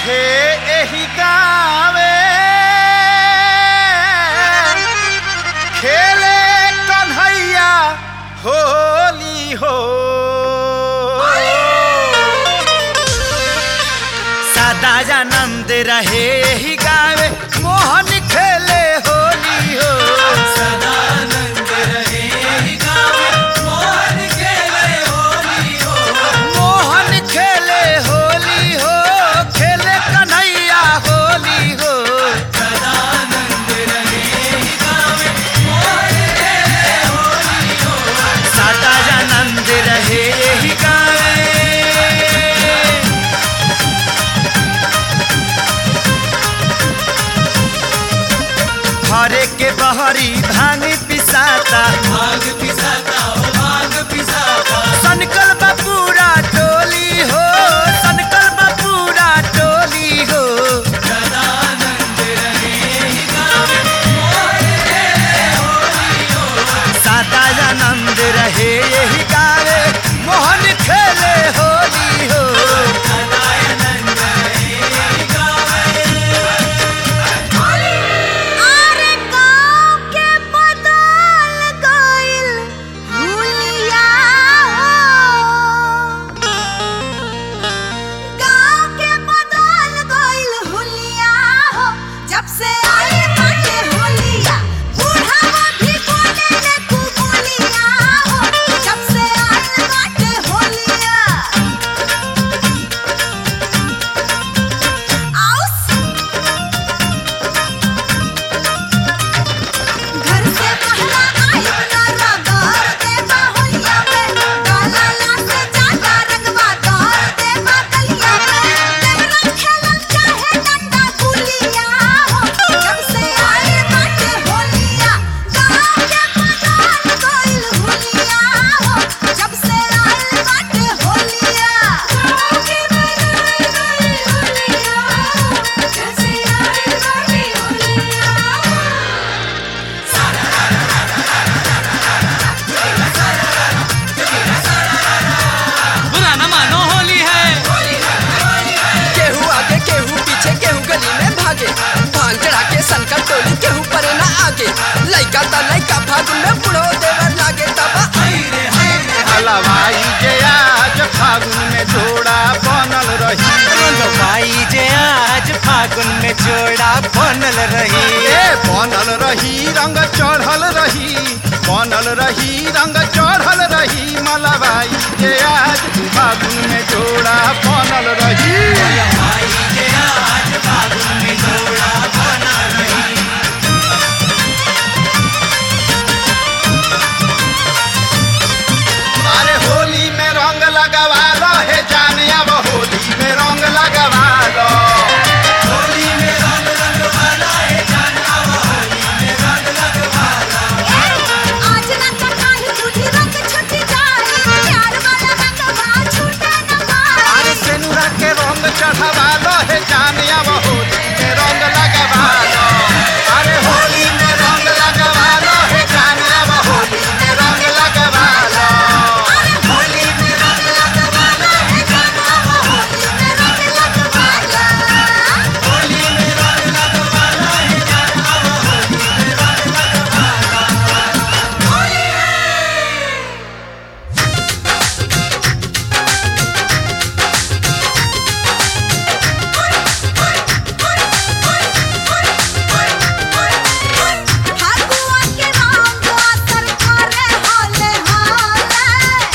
रहे एही गावे खेले कन्हैया होली हो सदानंद रहे एही गावे मोहन खेले होली हो मोहन खेले होली हो खेले कन्हैया होली हो सदानंद रहे एही गावे घरे के बहरी भांग पिसाता सनकल बपूरा टोली हो सनकल बपूरा टोली हो सदानंद रहे यही गावे मोहन खेले होली हो अरे गाँव के बदल गइल हुलिया हो। गाँव के बदल गइल हुलिया हो। जब से आइल बाटे होलिया, बुढ़ावा भी बोलेले खूब बोलिया हो। जब से आइल बाटे होलिया। आउस घर से पहला आई ना रगड़ दे बाहुलिया में डाला ला से ज्यादा रंगवा दौड़ दे बादलिया में तेरा खेलन चाहे डंडा गुलिया हो जब से आई बाटे होलिया गाँव के बदल गइल हुलिया हो जब से आई बाटे होलिया गाँव के बदल गइल हुलिया हो जब से आई बाटे होलिया बुरा न मानो होली है केहू आगे केहू पीछे केहू गली में भागे भांग चढ़ा के सनकर टोली केहू परे ना आगे लइका ता लइका फागुन में बुढ़ो देवर लागे तबा हलवाई जे आज फागुन में जोड़ा बनल रही भाई जे आज फागुन में जोड़ा बनल रही ए बनल रही रंग चढ़ल रही बनल रही रंग चढ़ल रही मलबाई जे आज फागुन में जोड़ा बनल रही अरे होली में रंग लगवा लो हे जाने अब होली में रंग लगवा लो आज ना तो काहे तुझी रंग छुटी जाए प्यार वाला रंगवा छूटे न पाए अरे सेनुरा के रंग चढ़वा लो हे जाने अब होली में रंग लगवा लो अरे होली में रंग लगवा लो हे जाने अब होली में रंग लगवा लो अरे होली में रंग लगवा लो हे जाना होली में रंग लगवा लो फागुआ के रंग असर करे होले होले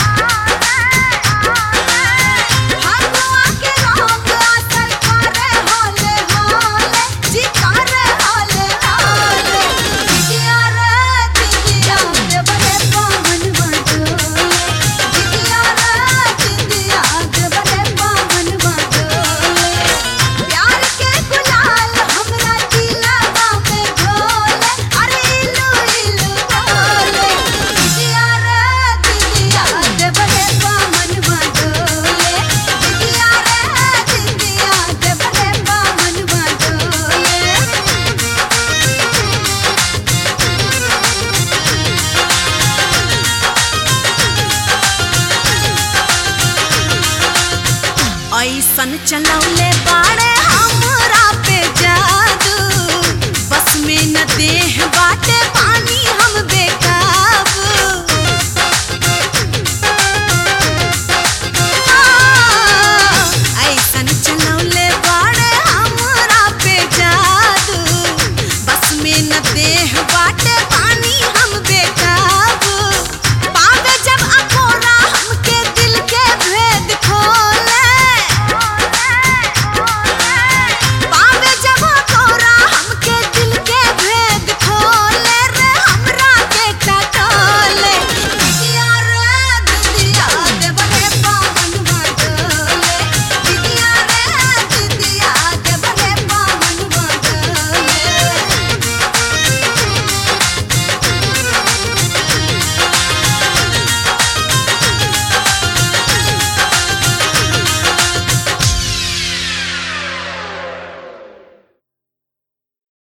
फागुआ के रंग असर करे होले होले जी करे होले होले दिदिया रे दिदिया दे बड़े पवन बटोले दिदिया रे दिदिया दे बड़े पवन बटोले प्यार के गुलाल हमरा दिलवा में ढोले अरे इलू इलू बोले दिदिया रे दिदिया दे बड़े पवन बटोले दिदिया रे दिदिया दे बड़े पवन बटोले ऐसन चलौले बाड़े हम बस में न देह बाटे पानी